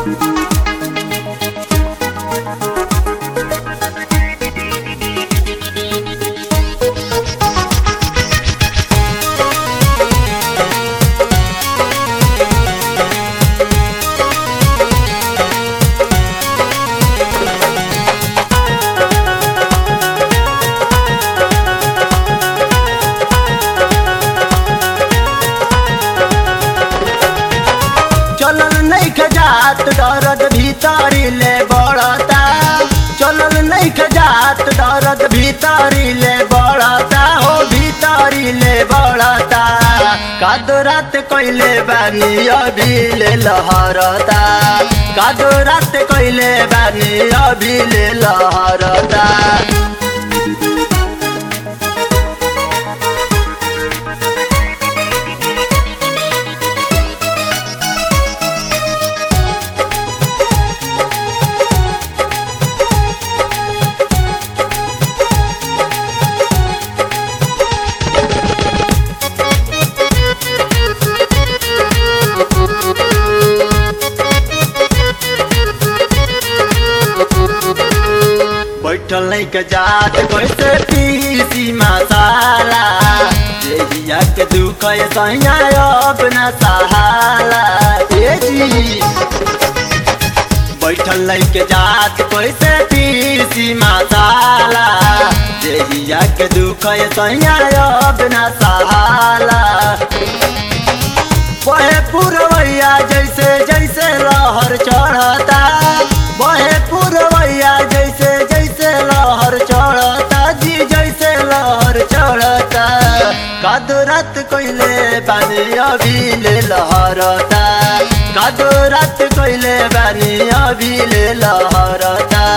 चलल नहीं खजात दर्द भीतरी ले बढ़ता चलल नहीं खजात दर्द भीतरी ले बढ़ता हो भीतरी ले बढ़ता कादो रात कोइले बानी अभी ले लहरता कादो रात कोइले बानी अभी ले लहरता बैठल नहीं के जात कैसे पीसी मसाला देहिया के दुख ये सैया अब न सहाला ए जी बैठल नहीं के जात कैसे पीसी मसाला देहिया के दुख ये सैया अब न सहाला बहे पुरवैया जैसे जैसे लहर चढ़ता बहे पुरवैया जैसे जैसे लहर चढ़ता जी जैसे लहर चढ़ता कादो रात कोइले बानी अभी ले लहरता कादो रात कोइले बानी अभी ले लहरता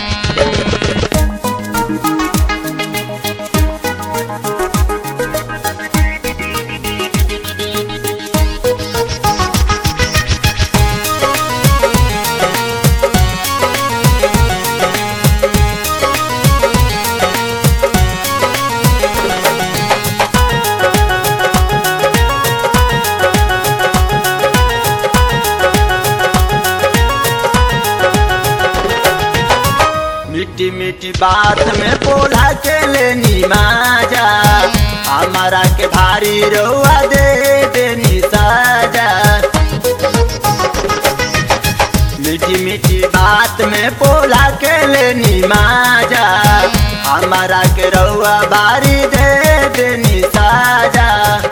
मीठी मीठी बात में बोला के लेनी माजा हमारा के भारी रोआ दे देनी साजा मीठी मीठी बात में बोला के लेनी माजा हमारा के रउआ बारी दे देनी साजा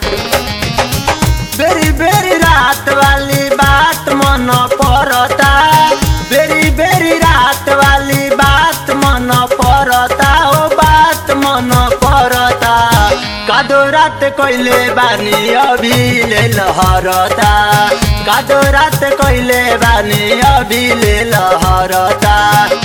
बेरी बेरी रात वाली बात मन पड़ता बेरी बेरी रात वाली बात मन पड़ता ओ बात मन पड़ता कादो रात कोइले बानी अभी ले लहरता कादो रात कोइले बानी अभी ले लहरता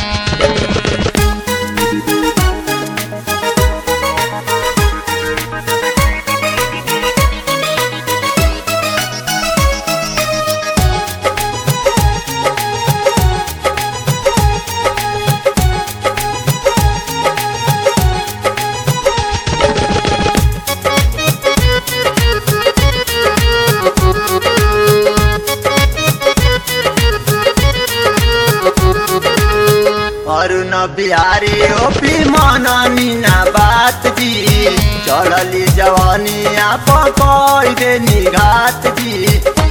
अरुण बिहारी ओपी मन मीना बात जी चढ़ली जवानी आप कोई दे निघात जी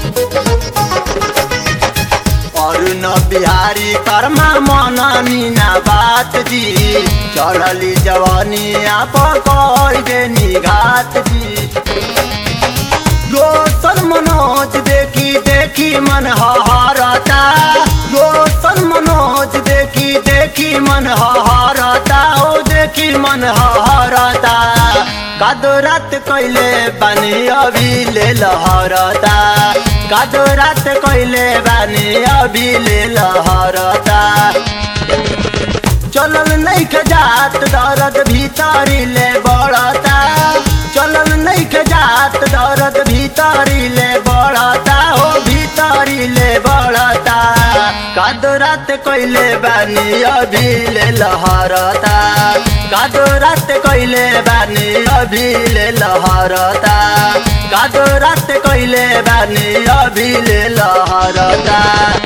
अरुण बिहारी कर्मा मन मीना बात जी चढ़ली जवानी आप कोई दे निघात जी रोशन मनोज देखी देखी मन हरता रोशन मनोज देखी देखी मन हरता ओ देखी मन हरता कादो रात कैले बानी अभी ले लहरता कादो रात कैले बानी अभी ले लहरता चलल नहीं खजात दर्द भीतरी ले बढ़ता चलल नहीं खजात दर्द भीतरी ले बढ़ता हो भीतरी ले बढ़ता कादो रात कोइले बानी अभी ले लहरता कादो रात कोइले बानी अभी ले लहरता कादो रात कोइले बानी अभी ले लहरता